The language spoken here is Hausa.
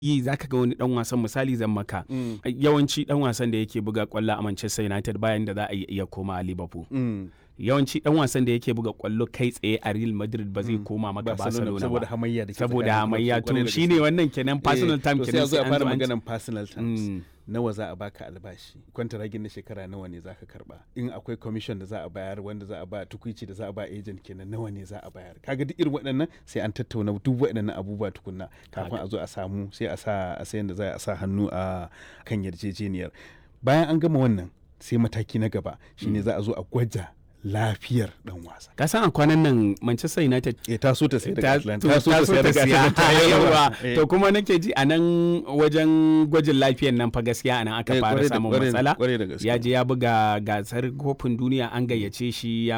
yi zaka ga wani dan wasan misali zan maka Mm. yawanci dan wasan da yake buga kwallo a Manchester United bayan da za a iya koma a Liverpool Mm. yawanci dan wasan da yake buga kwallo kai tsaye a Real Madrid ba zai koma maka Barcelona saboda ba hamayya da ke saboda tsakanin hamayya clubs, kwarai to da shine gaske. wannan kenan personal Eh, time to sai kenan a zo a an fara zamanci- maganan personal terms Mm. nawa za a baka albashi kwantaragin na shekara nawa ne za ka karba in akwai commission da za a bayar wanda za a ba tukuici da za a ba agent kenan nawa ne za a bayar kaga duk irin waɗannan sai an tattauna duk waɗannan abubuwa tukunna kafin a zo a samu sai a sa a sayan da za a sa hannu a kan yarjejeniyar bayan an gama wannan sai mataki na gaba shine za a zo a gwaja lafiyar dan wasa ka san a kwanan nan Manchester United eh ta so ta sai daga ta Atlanta to- ta so ta sai daga siya. Atlanta Yawa. Eh. to kuma nake ji a nan wajen gwajin lafiyan nan fa gaskiya a nan aka Eh, fara kwarai da- samun kwarai- matsala kwarai da gaske. ya je ya buga gasar kofin duniya an gayyace shi ya